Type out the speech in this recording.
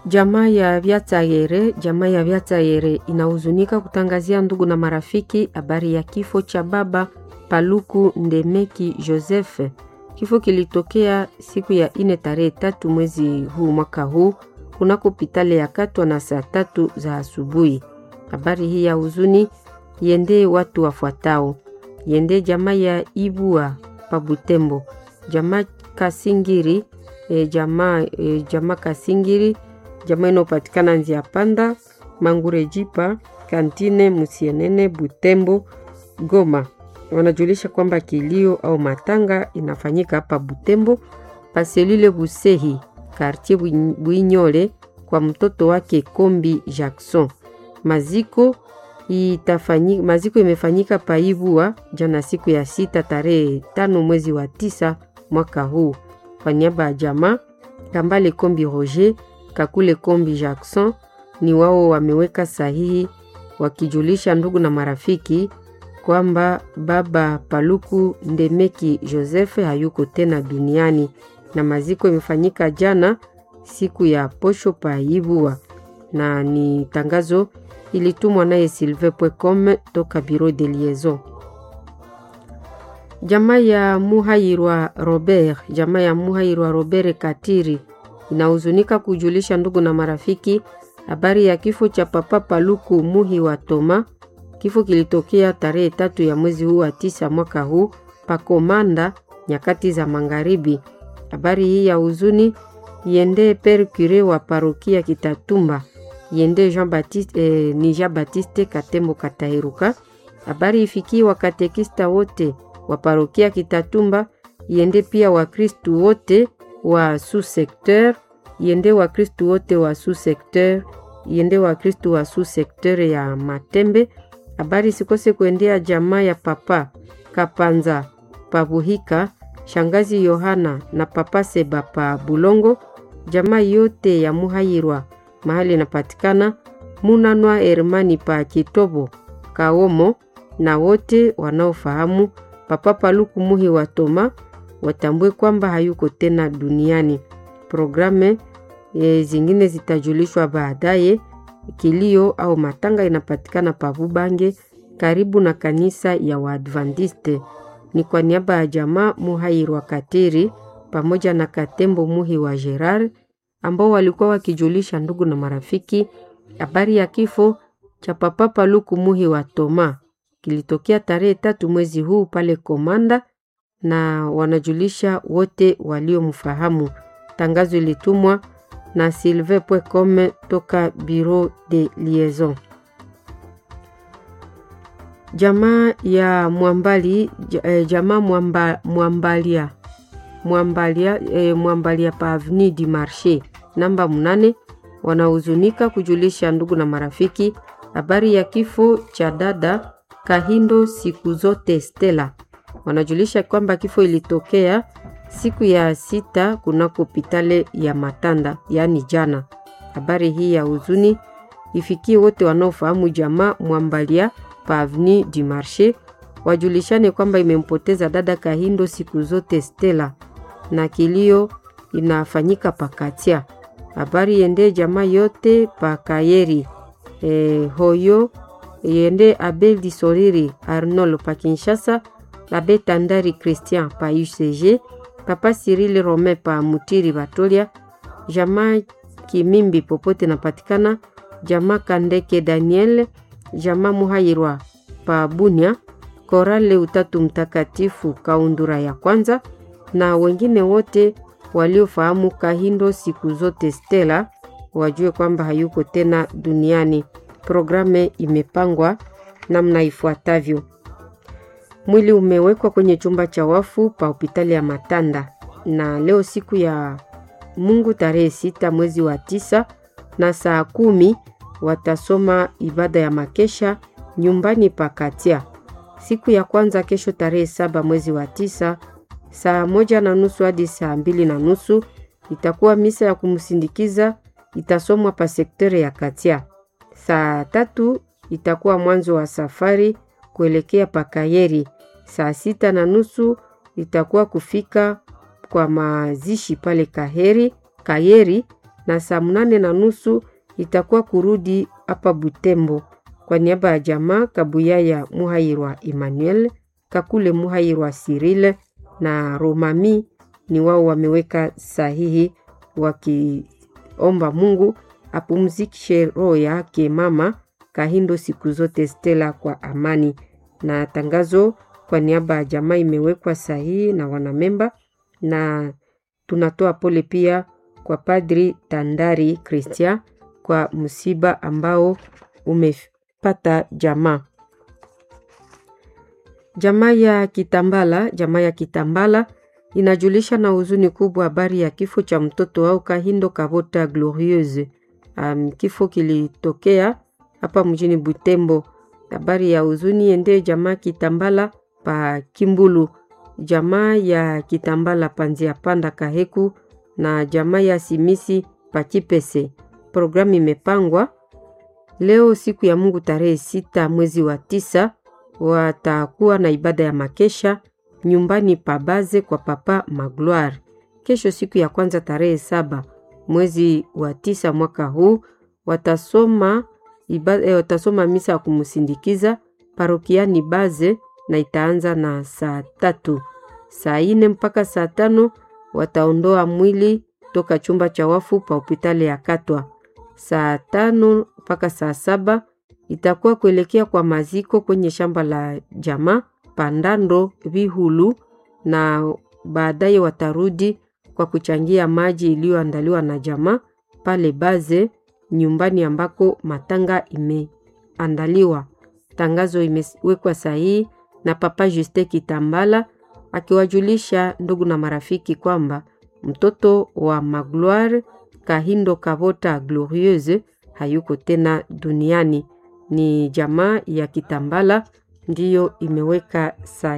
Jamaa ya Vyatayere, jamaa ya Vyatayere inahuzunika kutangazia ndugu na marafiki habari ya kifo cha baba Paluku Ndemeki Joseph. Kifo kilitokea siku ya ine tarehe tatu mwezi huu mwaka huu kunako pitale ya Katwa na saa tatu za asubuhi. Habari hii ya huzuni yende watu wafuatao: yende jamaa ya Ibua Pabutembo, jamaa Kasingiri, e, jamaa e, jamaa Kasingiri, jamaa inayopatikana njia panda Mangure Jipa, Kantine, Musienene, Butembo, Goma. Wanajulisha kwamba kilio au matanga inafanyika hapa Butembo paselile Busehi kartie Bwinyole kwa mtoto wake Kombi Jackson. Maziko itafanyika, maziko imefanyika paivua jana siku ya sita tarehe tano mwezi wa tisa mwaka huu. Kwa niaba ya jamaa Kambale Kombi Roger Kakule Kombi Jackson ni wao wameweka sahihi wakijulisha ndugu na marafiki kwamba baba Paluku Ndemeki Joseph hayuko tena duniani na maziko imefanyika jana siku ya posho paivua, na ni tangazo ilitumwa naye silve.com toka Bureau de Liaison. Jamaa ya Muhairwa Robert, jamaa ya Muhairwa Robert Katiri inahuzunika kujulisha ndugu na marafiki habari ya kifo cha papa Paluku Muhi wa Toma. Kifo kilitokea tarehe tatu ya mwezi huu wa tisa mwaka huu pakomanda nyakati za magharibi. Habari hii ya huzuni yende per cure wa parokia Kitatumba yende Jean Baptiste, eh, ni Jean Baptiste Katembo Katairuka. Habari ifikie wakatekista wote wa parokia Kitatumba yende pia Wakristu wote wa sous-secteur yende Wakristu wote wa sous-secteur yende Wakristu wa sous-secteur ya Matembe. Habari sikose kuendea jamaa ya papa Kapanza Pabuhika, shangazi Yohana na papa Seba pa Bulongo, jamaa yote ya Muhayirwa mahali inapatikana Munanwa Hermani pa Kitobo Kaomo, na wote wanaofahamu papa Paluku Muhi wa Toma watambue kwamba hayuko tena duniani. Programe e, zingine zitajulishwa baadaye. Kilio au matanga inapatikana pa Bubange karibu na kanisa ya Waadventiste. Ni kwa niaba ya jamaa Muhairwa Katiri pamoja na Katembo Muhi wa Gerard ambao walikuwa wakijulisha ndugu na marafiki habari ya kifo cha papa Paluku Muhi wa Toma kilitokea tarehe tatu mwezi huu pale Komanda, na wanajulisha wote waliomfahamu. Tangazo ilitumwa na silve.com toka Bureau de Liaison. Jamaa ya Mwambali, jamaa mwamba, Mwambalia Mwambalia, eh, Mwambalia pa Avenue du Marché namba mnane wanahuzunika kujulisha ndugu na marafiki habari ya kifo cha dada Kahindo siku zote Stella. Wanajulisha kwamba kifo ilitokea siku ya sita kunako hospitali ya Matanda, yaani jana. Habari hii ya huzuni ifikie wote wanaofahamu jamaa Mwambalia pa Avenue du Marché, wajulishane kwamba imempoteza dada Kahindo siku zote Stella, na kilio inafanyika pakatia. Habari yende jamaa yote pa Kayeri e, hoyo yende Abel Disoriri Arnold pa Kinshasa, Abe Tandari Christian pa UCG, Papa Cyril Rome pa Mutiri Batolia, jamaa Kimimbi popote napatikana, jamaa Kandeke Daniel, jamaa Muhairwa pa Bunia, Korale Utatu Mtakatifu Kaundura ya kwanza na wengine wote waliofahamu Kahindo siku zote Stella wajue kwamba hayuko tena duniani. Programe imepangwa namna ifuatavyo: mwili umewekwa kwenye chumba cha wafu pa hospitali ya Matanda, na leo siku ya Mungu tarehe sita mwezi wa tisa na saa kumi watasoma ibada ya makesha nyumbani pa Katia. Siku ya kwanza kesho tarehe saba mwezi wa tisa saa moja na nusu hadi saa mbili na nusu itakuwa misa ya kumsindikiza itasomwa pa sektere ya Katia. Saa tatu itakuwa mwanzo wa safari kuelekea Pakayeri. Saa sita na nusu itakuwa kufika kwa mazishi pale Kaheri Kayeri na saa mnane na nusu itakuwa kurudi hapa Butembo. Kwa niaba ya jamaa Kabuyaya Muhairwa Emmanuel, Kakule Muhairwa Sirile na Romami ni wao wameweka sahihi wakiomba Mungu apumzikishe roho yake mama Kahindo siku zote Stella kwa amani. Na tangazo kwa niaba ya jamaa imewekwa sahihi na wanamemba, na tunatoa pole pia kwa Padri Tandari Christian kwa msiba ambao umepata jamaa. Jamaa ya Kitambala, jamaa ya Kitambala inajulisha na huzuni kubwa habari ya kifo cha mtoto wao Kahindo Kavota Glorieuse. Um, kifo kilitokea hapa mjini Butembo. Habari ya huzuni ende jamaa Kitambala pa Kimbulu, jamaa ya Kitambala panzia panda Kaheku na jamaa ya Simisi pa Kipese. Programu imepangwa leo siku ya Mungu tarehe sita mwezi wa tisa, watakuwa na ibada ya makesha nyumbani pabaze kwa papa Magloire. Kesho siku ya kwanza tarehe saba mwezi wa tisa mwaka huu watasoma ibada, eh, watasoma misa ya kumsindikiza parokiani Baze na itaanza na saa tatu. Saa ine mpaka saa tano wataondoa mwili toka chumba cha wafu pa hospitali ya Katwa. Saa tano mpaka saa saba itakuwa kuelekea kwa maziko kwenye shamba la jamaa Pandando Vihulu, na baadaye watarudi kwa kuchangia maji iliyoandaliwa na jamaa pale Baze nyumbani ambako matanga imeandaliwa. Tangazo imewekwa sahihi na Papa Juste Kitambala akiwajulisha ndugu na marafiki kwamba mtoto wa Magloire Kahindo Kavota Glorieuse hayuko tena duniani. Ni jamaa ya Kitambala ndiyo imeweka sahihi.